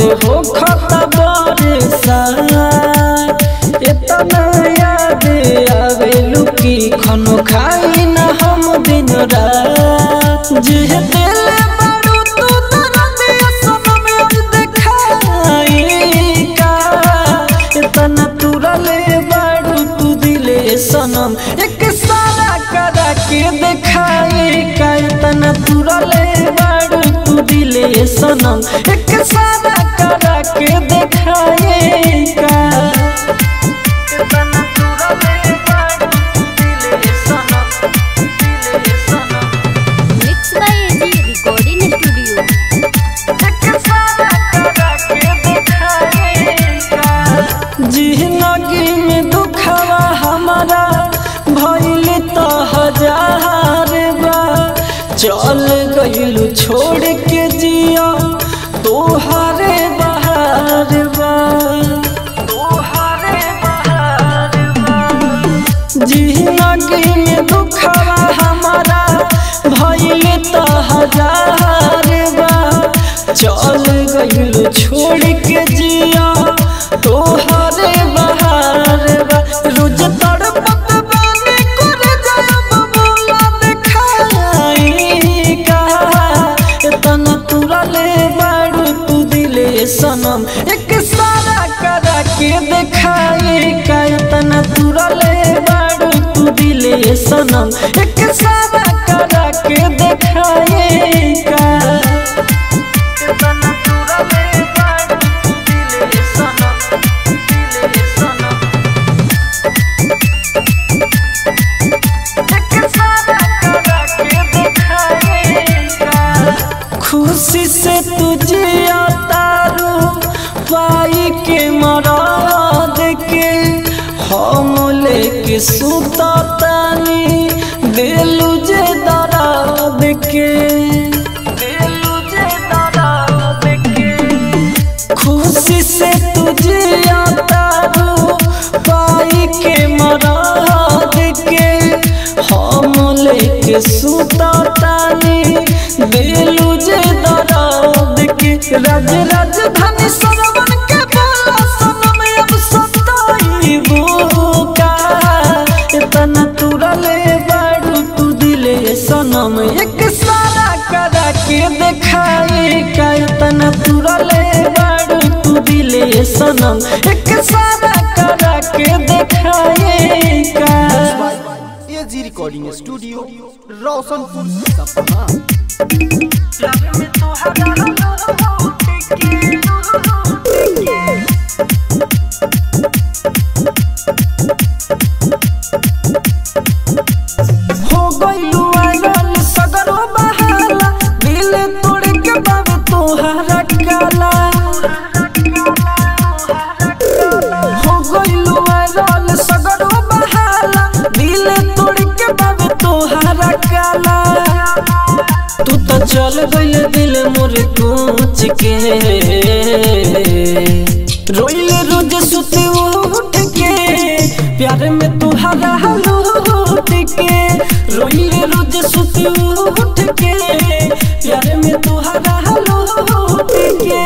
हो खता बरसा इतना याद आवे लुकी खनो खाई ना हम दिन रात जे दिल बड़ू तू दर्द सनम आज देखाई का इतना तुरले बड़ू तू दिले सनम एक सारा करा के देखाई का इतना तुरले बड़ू तू दिले सनम एक सारा करा के देखाई का इतना तुरले बड़ू तू दिले सनम दिले सनम mix by AG recording studio जिंदगी में दुखवा हमारा भइल तो हजार बा चल गइलू छोड़ के जिया तोहारे बहार बा तोहारे बहार बा जिंदगी में दुखवा हमारा भइल तो हजार बा चल गइल छोड़ के जिया तोहरे बहार बा रोज तड़पत बानी कर जाब बोला देखाई का इतना तुरले बाड़ू तू दिले सनम एक सारा करा के देखाई का इतना तुरले बाड़ू तू दिले सनम एक सारा करा के देखाई का इतना तुरले बाड़ू तू दिले सनम दिले सनम खुशी से तुझे तारू पाई के मराद के हम लेके सुता तानी दिलू जे दराद के दिलू जे दराद के खुशी से तुझे तारू पाई के मराद के हम लेके सुता तानी दिलू जे दराद के राज राजधानी सरवन के बोला सनम अब सताईबू का इतना तुरले बाड़ू तू दिले सनम एक सारा करा के देखाई का इतना तुरले बाड़ू तू दिले सनम एक सारा करा के देखाई का एजी रिकॉर्डिंग स्टूडियो रोशनपुर सपना हो गइलू आइरन सगरो बहाला दिल तोड़ के बाबे तोहरा काला हो गइलू आइरन सगरो बहाला दिल तोड़ के बाबे तोहरा काला तू तो चल गइल दिल मोर कोच के रोइले रोज सुते उठ के प्यार में तुहरा लूट के रोइले रोज सुते उठ के प्यार में तुहरा लूट के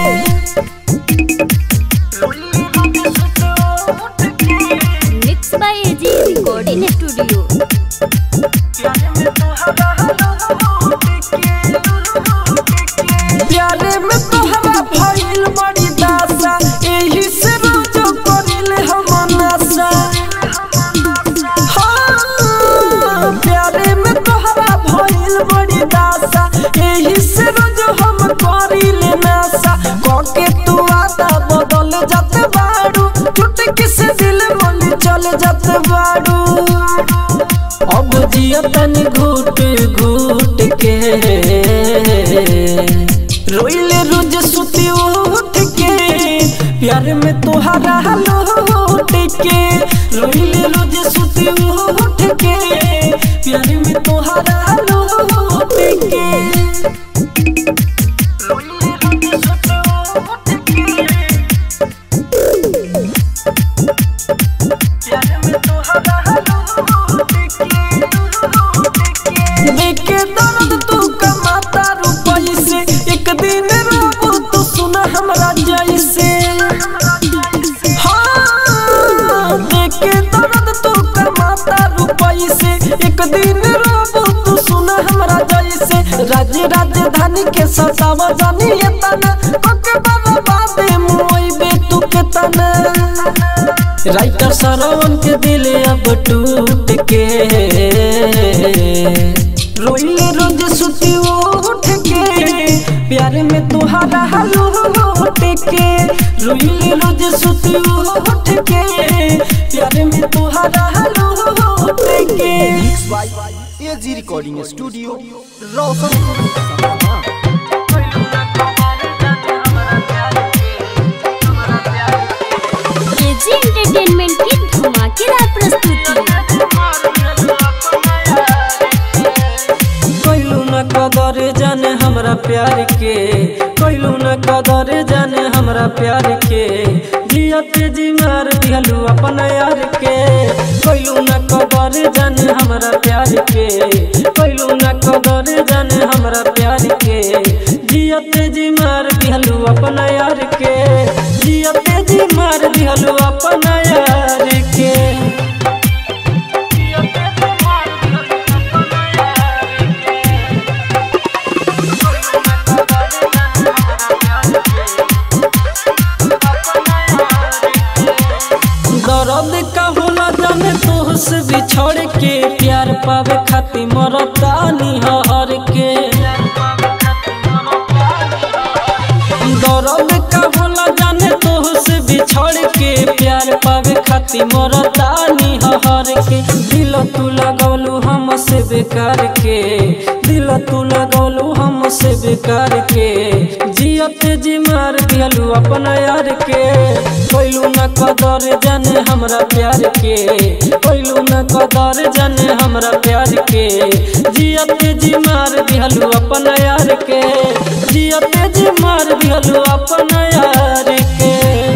रोइले रोज सुते उठ के mix by AG recording studio प्यार में तुहरा लूट के प्यारे में तोहरा भइल बड़ी दासा एही से रोज करिले हम नशा हाँ, प्यारे में तोहरा भइल बड़ी दासा एही से रोज हम करिले नशा कके तू आदा बदल जात बाड़ू चुटकी से दिल मन चल जात बाड़ू अब जिया तनी घूट घूट के रोइले रोज सुती उठ के प्यार में तोहरा लौट के रोइले रोज सुती उठ के प्यार में तोहरा लौट के रोइले रोज सुती उठ के प्यार में तोहरा लौट के देखे दर्द तू कमाता रुपई से एक दिन रोबू तो सुना हमरा जैसे सतावा जानी एतना पके बाबा बादे मुई बे तू के तना राइटर सरवन के दिल अब टूट के रोइले रोज सुती उठ के प्यार में तुहारा हालो उठ के रोइले रोज सुती उठ के प्यार में तुहारा हालो उठ के mix by AG recording studio Roshanpur Sapaha AG entertainment की धमाकेदार प्रस्तुति कोइलू न कदर जाने हमरा प्यार के कोइलू न कदर जाने हमरा प्यार के जियत जी मार दिहलू अपन यार के कोइलू न कदर जाने हमरा प्यार के कोइलू न कदर जाने हमरा प्यार के जियत जी मार दिहलू अपन यार के जियत जी मार दिहलू अपन यार के दर्द का होला जाने तुहसे बिछड़ के प्यार पावे खातिर मरतानी हर के दर्द का होला जाने तुहसे बिछड़ के प्यार पावे खातिर मरतानी हर के दिल तू लगौलू हमसे बेकार के दिल तू लगौलू हमसे बेकार के जियत जी मार दिहलू अपन यार के कोइलू न कदर जाने हमरा प्यार के कोइलू न कदर जाने हमरा प्यार के जियत जी मार दिहलू अपन यार के जियत जी मार दिहलू अपन यार के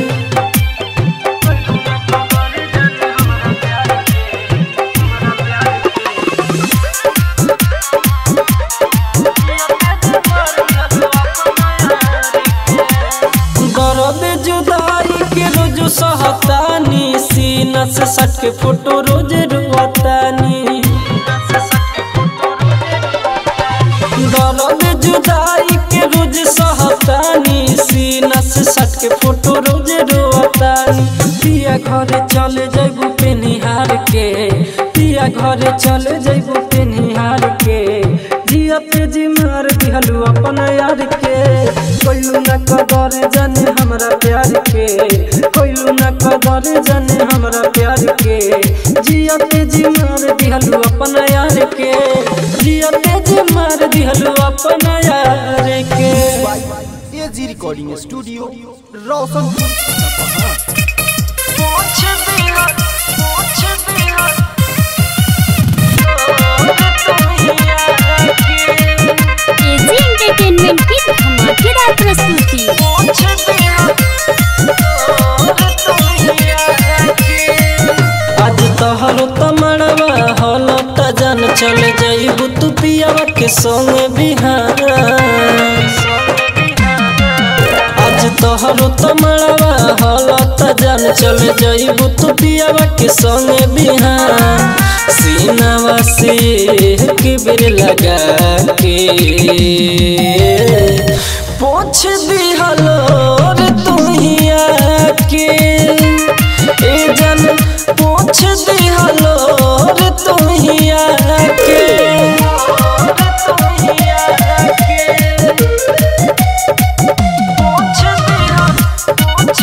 दर्द जुदाई के रोज सहतानी सीना से सट के फोटो रोज रुआतानी दर्द जुदाई के रोज सहतानी सीना से सट के फोटो रोज रुआतानी पिया घरे चले जैबू पे निहार के पिया घरे चले जैबू पे निहार के जियत जी मार दिहलू अपन यार के कोइलू न कदर जाने हमरा प्यार के कोइलू न कदर जाने हमरा प्यार के जियत जी मार दिहलू अपन यार के जियत जी मार दिहलू अपन यार के by AG recording studio Roshanpur Sapaha पूछ दिया पूछ दिया एजी एंटरटेनमेंट की धमाकेदार प्रस्तुति आज तोहर तमड़वा हल त जान चल जाइबू तू पियावा के संग बिहार आज तोहर तमड़वा हल त जान चल जाइबू तू पियावा के संग बिहार सीनावा से किबिर लगा के पोछ दिहलो रे तुहिया के ए जन पोछ दिहलो रे तुहिया के पोछ दिहलो पोछ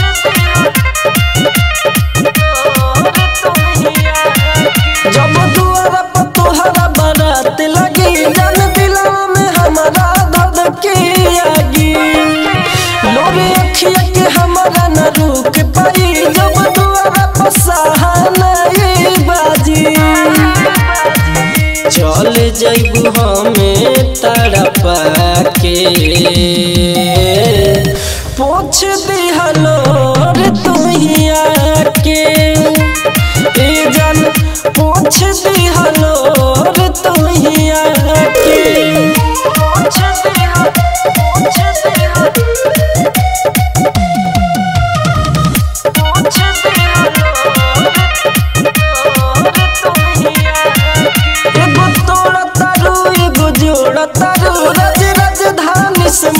जब दुआरा पर तोहरा बारात लगी जन दिलवा में हमारा दर्द के आगी लोरे अखिया के हमारा न रुक पाई जब दुआरा पर सहाना ये बाजी चल जैबू हमें तड़पा के पोछ दिहलो रे तुहिया के ए जन पोछ दिहलो रे तुहिया के पोछ दिहलो पोछ दिहलो पोछ दिहलो एगो तोड़ा तारू एगो जोड़ा तारू रज राजधानी से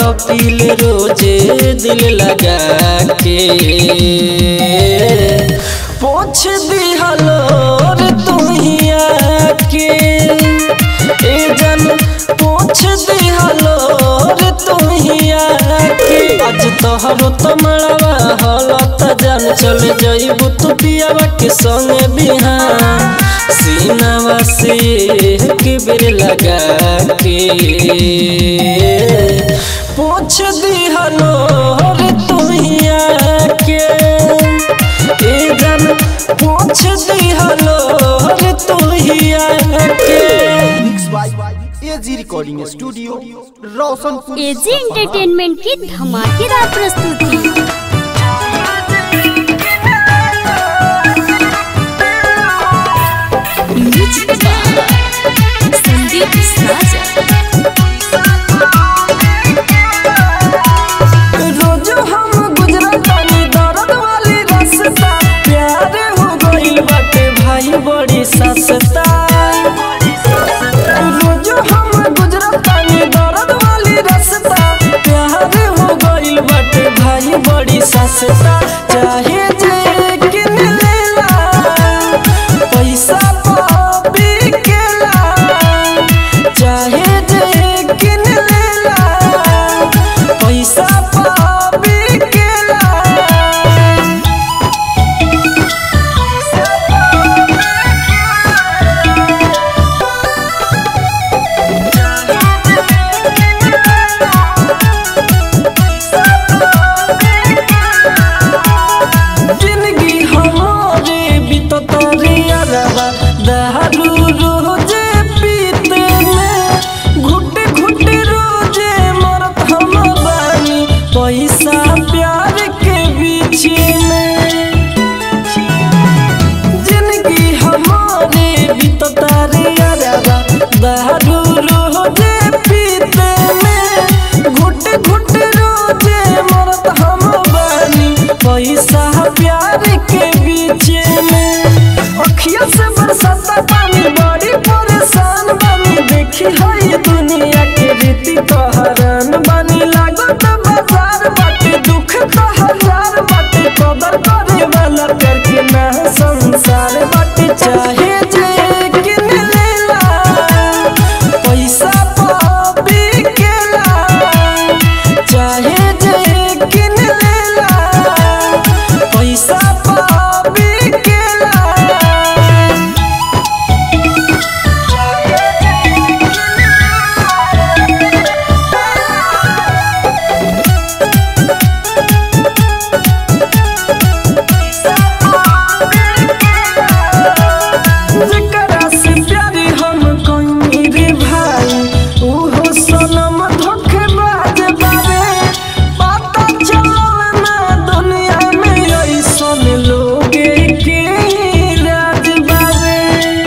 तड़पिल रोजे दिल लगा के पोछ दिहलो रे तुहिया के ए जन पोछ दिहलो रे तुहिया के आज तोहरो तमड़वा हलत जान चले जइबू तू पियावा के संगे बिहान सीनावा से के बेर लगा के पोछ दिहलो रे तुहिया के ए जन पोछ दिहलो रे तुहिया के mix by AG recording studio Roshanpur AG entertainment की धमाकेदार प्रस्तुति संदीप साजा रोज हम गुजरतानी दर्द वाली रास्ता प्यार हो गइल बाटे भाई बड़ी सस्ता रोज हम गुजरतानी दर्द वाली रास्ता प्यार हो गइल बाटे भाई बड़ी सस्ता चाहे जे किन लेला पैसा पापी केला चाहे जे किन लेला पैसा पाबी केला जिंदगी हमारे बीतत रे अरबा दारू रोजे पीते में घुट घुट रोजे मरत हम बानी पैसा प्यार के बीच में जिंदगी हमारे बीतत रे अरबा दारू रोजे पीते में घुट घुट रोजे मरत हम बानी पैसा प्यार के बीच में अखिया से बरसाता पानी बड़ी परेशान बानी देखी हई दुनिया के रीति तो हरान बानी लागत बाजार बाटे दुख तो हजार बाटे कदर करे वाला प्यार के ना संसार बाटे चाहे जे किन लेला पैसा पाबी केला चाहे जे किन लेला पैसा पाबी केला जेकरा से प्यारी हम कोई रे भाई ओहो सनम धोखेबाज बारे पता चलल ना दुनिया में ऐसन लोगे के राज बारे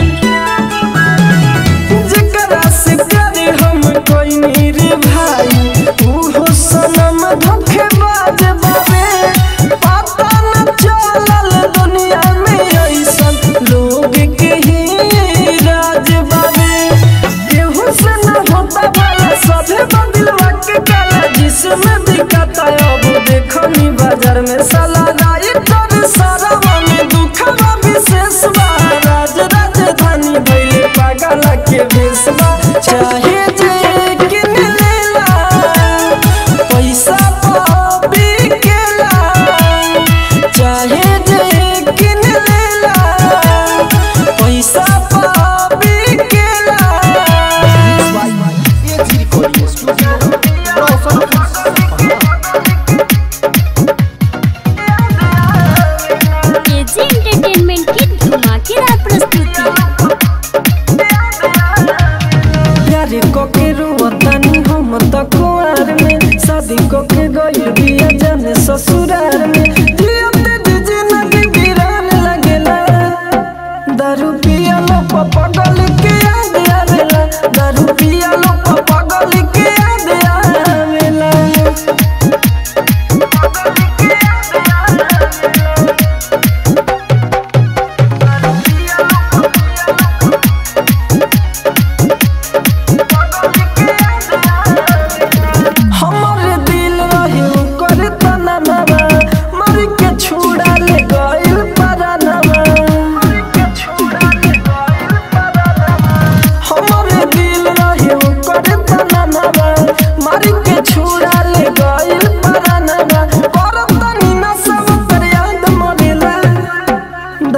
जेकरा से प्यारे हम कोई रे भाई ओहो सनम धोखेबाज बारे पता न चलल दुनिया में ऐसन लोग के ही राज बारे केहू से न होता भला सभे बदलवा के काला जिसमें दिखता अब देखनी बाजार में साला राइटर सारा में दुखवा विशेष बा राज राजधानी भइले पागल के भेसबा चाहे जे किन लेला पैसा पाबी केला चाहे जे किन लेला पैसा पाबी केला mix by AG recording studio Roshanpur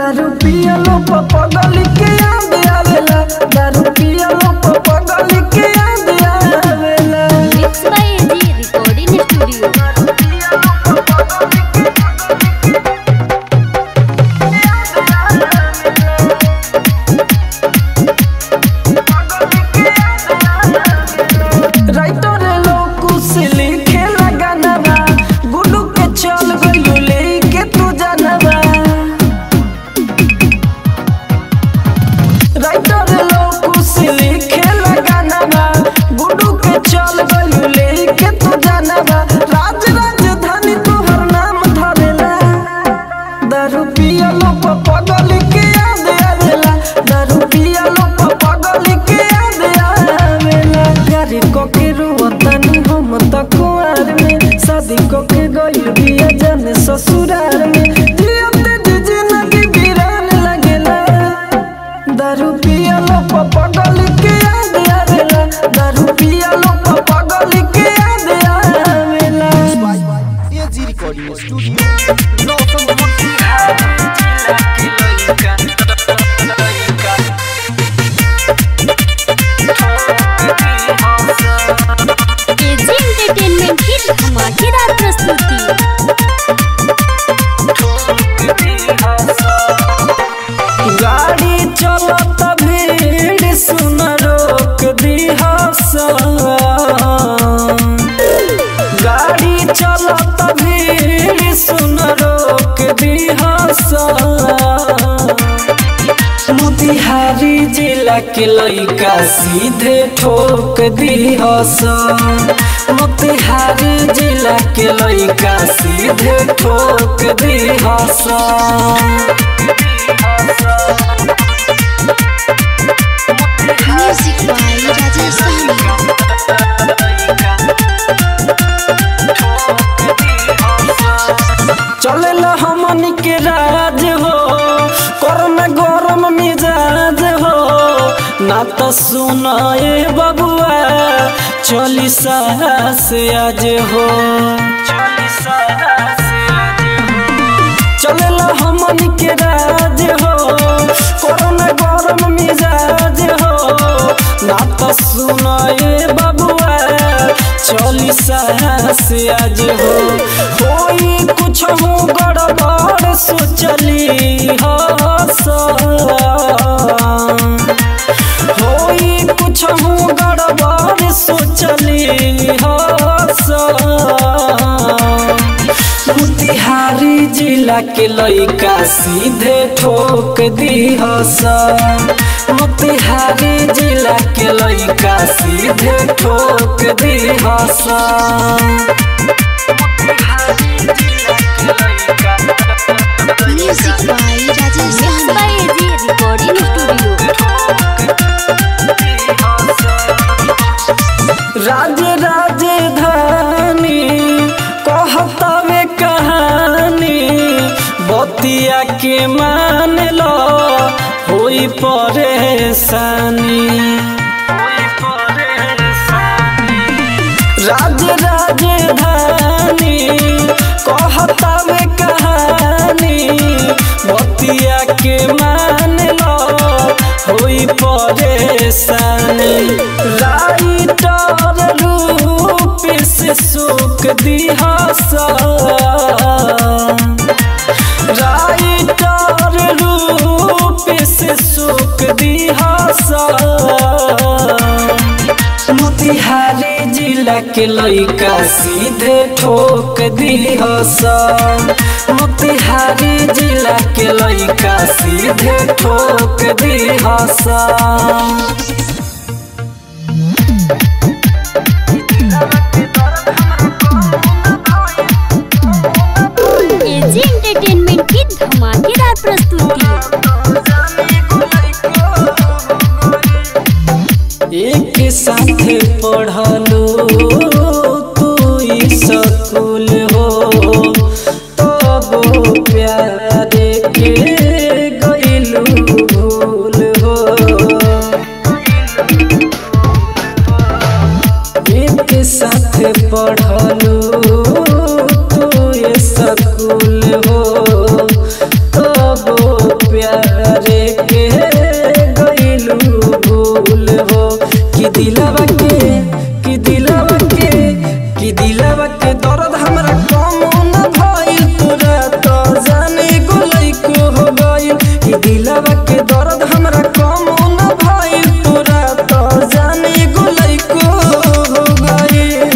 दारू पियलो पगल के याद आवेला दारू पियलो पगल के याद आवेला mix by AG recording studio writer लोग कुछ लिखे लगानवा गुडू के चल गइलू लेके तू जानवा राइटर लोग कुछ लिखे लगानवा गुडू के चल गइलू लेके तू जानवा राज राजधानी तोहर नाम धरेला दारू पियलो पगल के याद आवेला दारू पियलो पगल के याद आवेला गाड़ी को के रुवतनी हम त कुआर में शादी को के गइल बिया जाने ससुराल में जियते जी जिंदगी वीरान लगेला दारू पियलो पगल के याद आवेला दारू पियलो पगल के याद आवेला AG recording studio Roshanpur AG entertainment की धमाकेदार प्रस्तुति गाड़ी चलत भीड़ सुन रोक दिहस गाड़ी चलत भीड़ सुन रोक दिहस मोतिहारी जिला के लइका सीधे ठोक दिहस मोतिहारी जिला के लइका सीधे ठोक दिहस म्यूजिक बाय राजेश चलेला हमनी के राज हो करम गरम मिजाज हो ना तो सुनाए बबुआ चली साहस आज हो चलेला हमनी के राज हो करम गरम मिजाज हो ना तो सुनाए बबुआ चली साहस आज हो कोई कुछ हो गड़बड़ सोचली हो होई कुछ हो गड़बड़ सोचली हो मोतिहारी जिला के लइका सीधे ठोक दी हस मोतिहारी जिला के लइका सीधे ठोक दी हस music by Rajesh mix by AG recording studio राज राजधानी कहतावे कहानी बतिया के मान लो होई परेशानी राज राजधानी कहतावे कहानी बतिया के मान लो होई परेशानी राइटर रूप से सुख दिहासा राइटर रूप से सुख दिहासा मोतिहारी जिला के लइका सीधे ठोक दिहस मोतिहारी जिला के लइका सीधे ठोक दिहस एजी एंटरटेनमेंट की धमाकेदार प्रस्तुति एक साथ पढ़लू तू स्कूल हो तब प्यारे के गइलू भूल हो प्यारे के गइलू भूल हो कि दिलवा के कि दिलवा के कि दिलवा के दर्द हमरा कम न भइल तोरा तो जाने गोलै को हो गइल कि दिलवा के दर्द हमरा कम न भइल तोरा तो जाने गोलै को हो गइल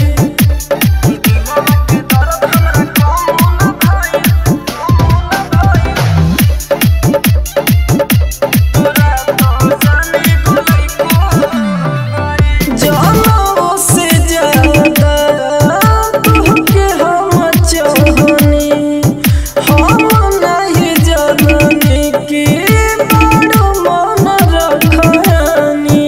जानों से ज्यादा तुहके हम चाहनी हम नहीं जाननी कि बड़ मन रखनी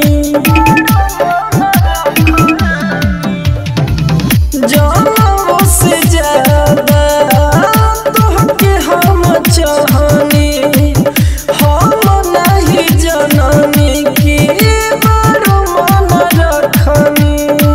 जानों से ज्यादा तुहके हम चाहनी हम नहीं जाननी कि बड़ मन रखनी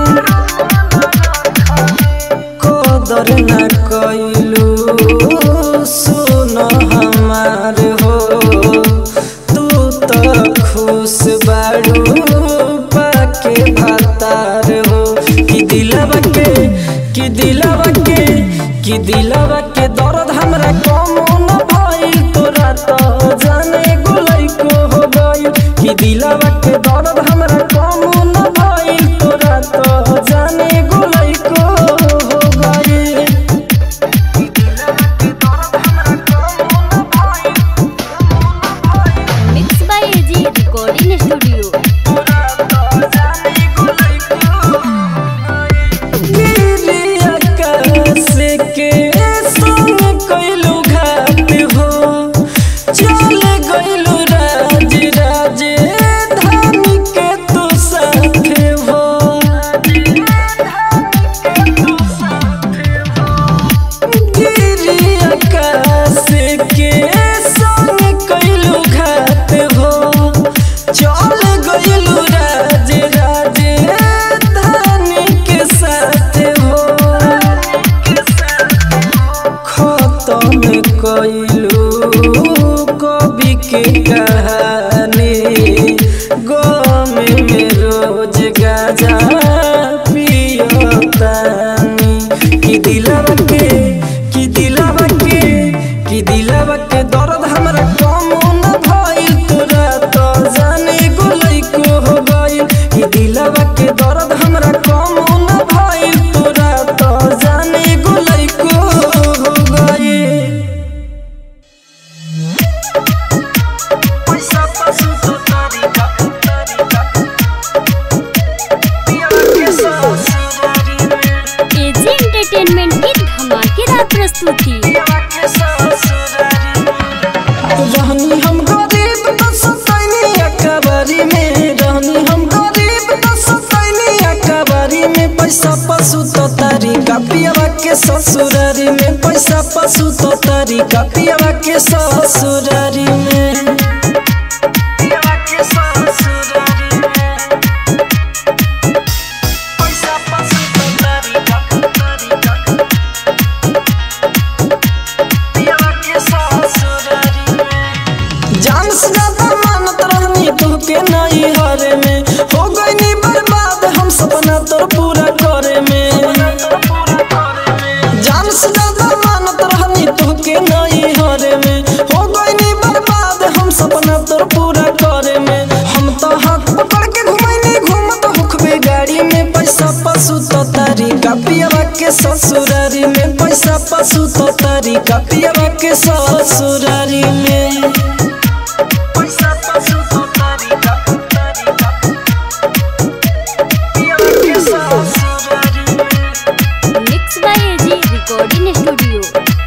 कदर न कैलू सुन हमार हो तू तो खुश बाड़ू पाके भातार हो कि दिलवा के कि दिलवा के कि दिलवा के दर्द हमरा कम न भइल तोरा तो जाने गोलै को हो गइल कि दिलवा के दर्द हमरा कम न भइल तोरा तो जाने गोलै को हो गइल mix by AG recording studio गिरी आकाश के संग कइलू घाट हो चल गइलू राज राज धानी के तू साथ हो गिरी आकाश के संग कइलू घाट हो चल गइलू राज राज धानी के साथ हो खत्म कइलू कवि के कहानी गम में रोज गाजा पियतानी कि दिलवा के कि दिलवा के कि दिलवा के दर्द हमरा कम न भइल तोरा तो जाने गोलै को हो गइल कि दिलवा के दर्द हमरा कम न भइल तोरा तो जाने गोलै को हो गइल एजी एंटरटेनमेंट की धमाकेदार प्रस्तुति रहनी हम गरीब तो सतैनी अकबारी में रहनी हम गरीब तो सतैनी अकबारी में पैसा पशु तो तरीका पियवा के ससुरारी में पैसा पशु तो तरीका पियवा के ससुरारी में जान से ज्यादा मानत रहनी तोहके नहीं हरे में हो गई बर्बाद हम सपना तोर पूरा करे में जान से ज्यादा मानत रहनी तोहके नहीं हरे में हो गई बर्बाद हम सपना तोर पूरा करे में हम तो हाथ पकड़ के घुमैनी घूमत हुखबे गाड़ी में पैसा पशु तो तरीका पियवा के ससुरारी में पैसा पशु तो तरीका पियवा के ससुरारी में mix by AG recording studio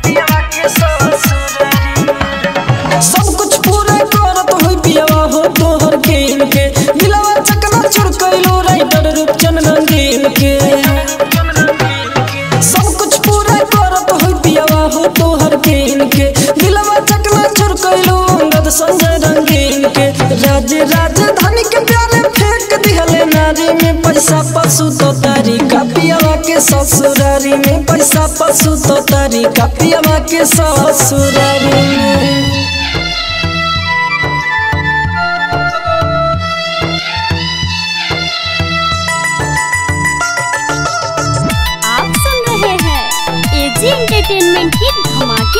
सब कुछ पूरा करत होई पियवा हो तोहर खेल के दिलवा चकना चुर कैलो राइटर रूपचन रंगीन के सब कुछ पूरा करत होई पियवा हो तोहर खेल के दिलवा चकना चुर कैलो अंगद संजय रंगीन के राज राजधानी के प्यारे फेंक दिहले नारी में पैसा पशु तो तरीका पियवा के ससुरारी में पैसा पशु तो तरीका पियवा के ससुरारी में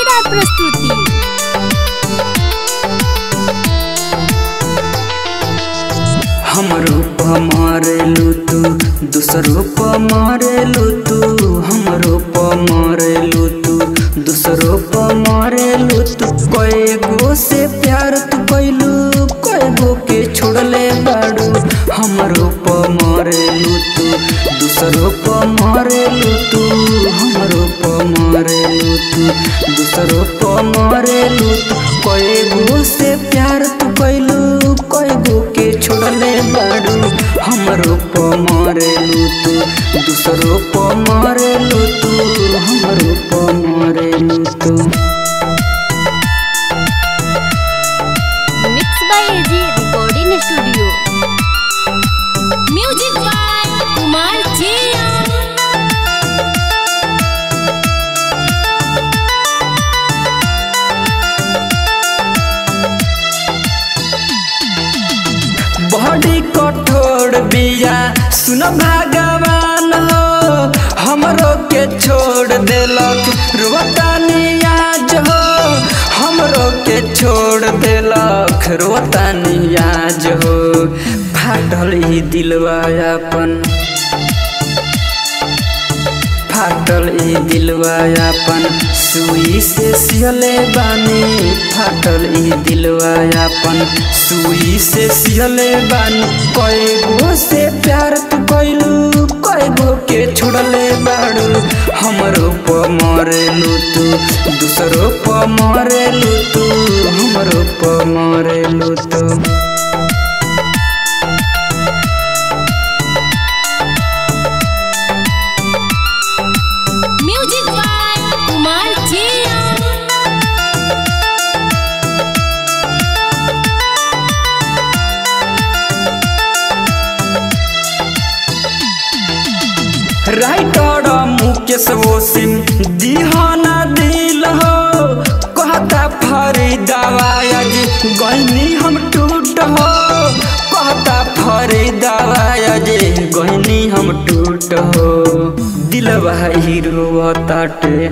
धमाकेदार प्रस्तुति हमरो प मारेलू तू दूसरो प मारेलू तू हमरो प मारेलू तू दूसरो प मारेलू तू कए गो से प्यार तू कैलू कए गो के छोड़ले बाड़ू हमरो प मारेलू तू दूसरो प मारेलू तू हमरो प मारेलू तू दूसरो प मारेलू तू कए गो से प्यार तू कैलू कए गो के छोड़ले बाड़ू हमरो प मारेलू तू दूसरो प मारेलू तू हमरो प मारेलू तू mix by AG recording studio music by Kumar जिया बड़ी कठोर बिया सुन भगवान हो हमरो के छोड़ देलक रोतानी आज हो हमरो के छोड़ देलक रोतानी आज हो फाटल ई दिलवा अपन फाटल ई दिलवा अपन सुई से सियले बानी फाटल ई दिलवा अपन सुई से सियले बानी कए गो से प्यार तू कैलू कए गो के छोड़ले बाड़ू हमरो प मरेलू तू दूसरो प मरेलू तू हमरो प मरेलू तू म्यूजिक बाय कुमार जिया राइटर मुकेश वसीम दिहाना दिल हो कहता फरीदावा आज गहनी हम टूट हो कहता फरीदावा आज गहनी हम टूट हो दिलवा हीरो ताटे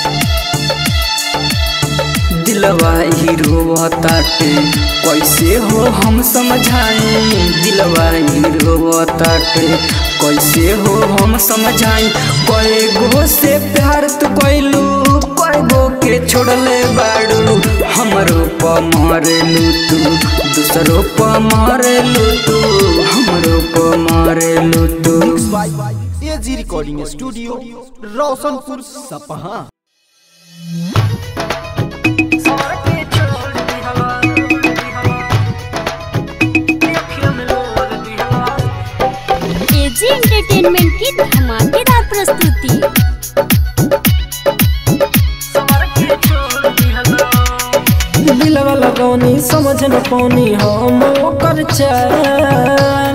दिलवा हीरो ताटे कैसे हो हम समझाई दिलवा हीरो ताटे कैसे हो हम समझाई कए गो से प्यार तू कैलू कए गो के छोड़ले बाड़ू हमरो प मारेलू तू दूसरो प मारेलू तू हमरो प मारेलू तू by AG recording studio Roshanpur Sapaha AG entertainment की धमाकेदार प्रस्तुति दिलवा लगौनी समझ न पौनी हम ओकर चाल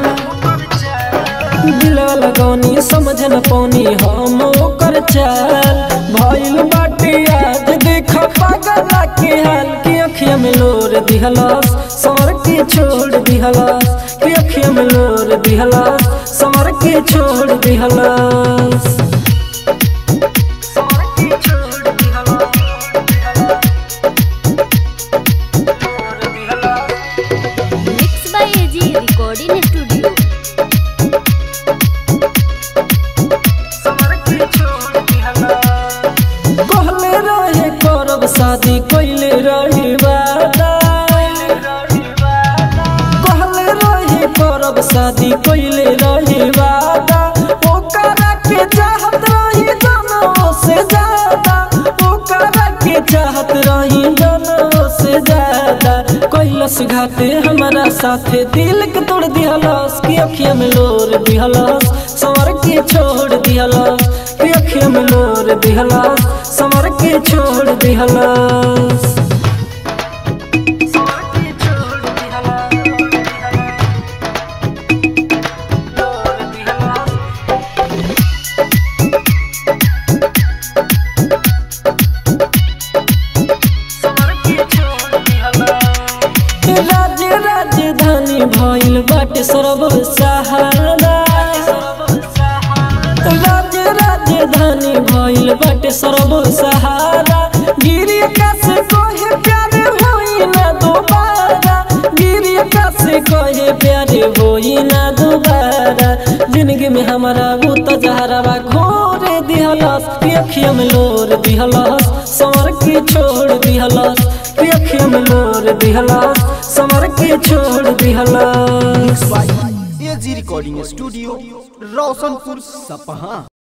दिलवा लगौनी समझ न पौनी हम ओकर चाल भइल बाटे आज देख पागल के हाल की अखिया में लोर दिहलस सर के छोड़ दिहलस की अखिया में लोर दिहलस सर के छोड़ दिहलस mix by AG recording studio कहले रहे करब शादी कैले रही वादा कहले रहे करब शादी कैले रही वादा ओकरा के चाहत रही जनों से ज्यादा ओकरा के चाहत रही जनों से ज्यादा कैलस घाटे हमारा साथे दिल के तोड़ दिहलस की अखिया में लोर दिहलस सवर के छोड़ दिहलस की अखिया में लोर दिहलस सवर के छोड़ दिहलस राज्य राजधानी भइल बाटे सर्व सहारा राज्य राजधानी भइल बाटे सर्व सहारा गिरी के प्यारे होई ना दोबारा जिंदगी में हमारा वो तो जहरावा घोरे दिहलस अखिया में लोर दिहलस समर के छोड़ दिहलस अखिया में लोर दिहलस समर के छोड़ दिहलस एजी रिकॉर्डिंग स्टूडियो रोशनपुर सपहा